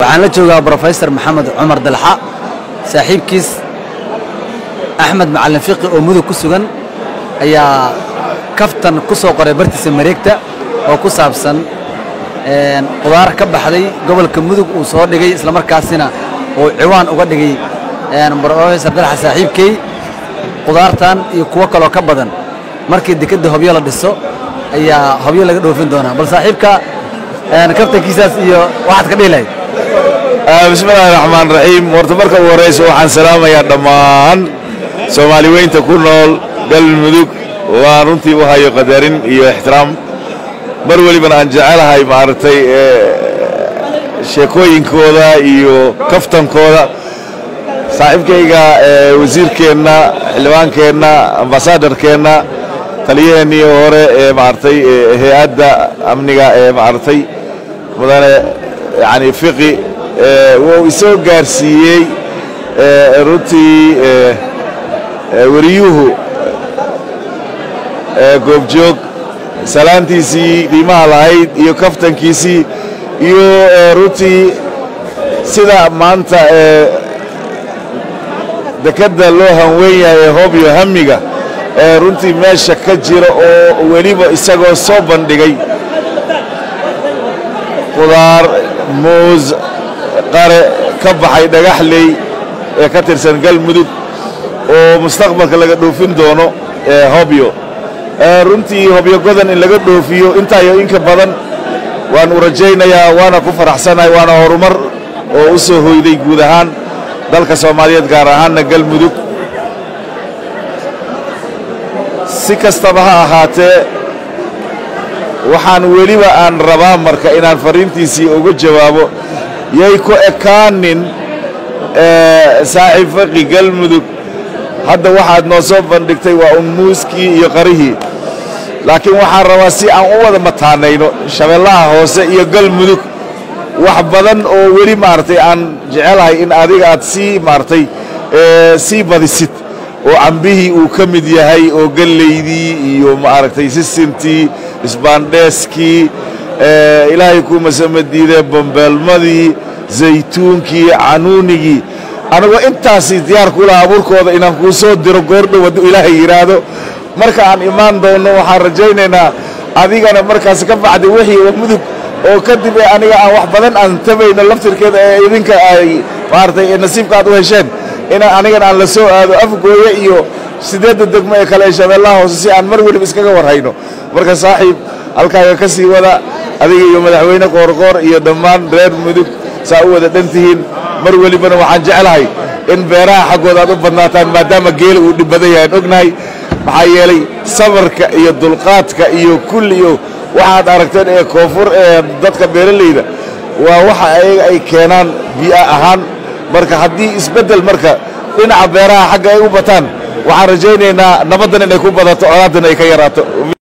waxaan la joogaa brofesor maxamed cumar dalxa saaxiibkiis axmed macalin fiqi oo mudug ku sugan ayaa kaftan ku soo qoray bartiisa mareegta oo ku saabsan qudaar ka baxday gobolka mudug uu soo dhigay islamarkaasina uu ciwaan uga dhigay brofesor dalxa saaxiibkey qudaartan iyo kuwo kaloo ka badan markii dekedda hobyo la dhiso ayaa hobyo laga dhoofin doonaa bal saaxiibka kaftankiisaas iyo waxaad ka dhihi lahayd bismillahi raxmaan raxiim horta marka ugu horraysa waxaan salaamayaa dhammaan soomaali weynta ku nool galmudug waan runtii u hayo qadarin iyo ixtiraam mar welibana aan jecelahay maaragtay sheekooyinkooda iyo kaftankooda saaxiibkayga wasiirkeenna xildhibaankeenna ambasadarkeenna taliyaheennii hore ee maaragtay hay-adda amniga ee maaragtay mudane yani fiqi wuu isoo gaarsiiyey runtii wariyuhu goobjoog salaantiisii qiimaha lahayd iyo kaftankiisii iyo runtii sida maanta dekedda loo hanweyn yahay ee hobyo hamiga ee runtii meesha ka jira oo weliba isagoo soo bandhigay qudaar muus qare ka baxay dhagaxley ee ka tirsan galmudug oo mustaqbalka laga dhoofin doono hobyo runtii hobyo godan in laga dhoofiyo intaa iyo inka badan waan u rajaynayaa waana ku faraxsanahay waana horumar oo u soo hoyday guud ahaan dalka soomaaliyeed gaar ahaanna galmudug si kastaba ha ahaatee waxaan weliba aan rabaa marka inaan fariintiisii uga jawaabo yay ku ekaanin saaxiib faqi galmudug hadda waxaad noo soo bandhigtay waa un muuskii iyo qarihii laakiin waxaan rabaa si aan u wada mataanayno shabeellaha hoose iyo galmudug wax badan oo weli maaragtay aan jecelahay in adiga aad sii maaragtay sii badisid oo cambihii uu ka mid yahay oo gallaydii iyo maaragtay sisintii isbaandheeskii ilaahay kuu masamadiidee bambeelmadii zaytuunkii canuunigii anigoo intaasi diyaar ku laha abuurkooda inaan kuu soo diro goordhow hadduu ilaahay yidhaahdo marka aan imaan doonno waxaan rajaynaynaa adigana markaas ka baxday wixii oo mudug oo kadib ee aniga aan wax badan aan tabayno laftirkeeda ee idinka ay maaragtay nasiibka aad u hesheen inaan anigana aan la soo aado afgooye iyo siddeedda degmo ee kale ee shabeellaha hoose si aan mar weliba iskaga warhayno marka saaxiib halkaaga ka sii wada adiga iyo madaxweyne qoorqoor iyo dhammaan reer mudug saa u wada dhan tihiin mar welibana waxaan jeclahay in beeraha xaggooda aad u badnaataan maadaama geela uu dhib badan yahay aan ognahay maxaa yeelay sabarka iyo dulqaadka iyo kulli iyo waxaad aragteen ee koonfur ee dadka beeralayda waa waxa ayaga ay keenaan bii'a ahaan marka haddii isbeddel marka dhinaca beeraha xagga ay u bataan waxaan rajaynaynaa nabaddan inay ku badato colaadan ay ka yaraato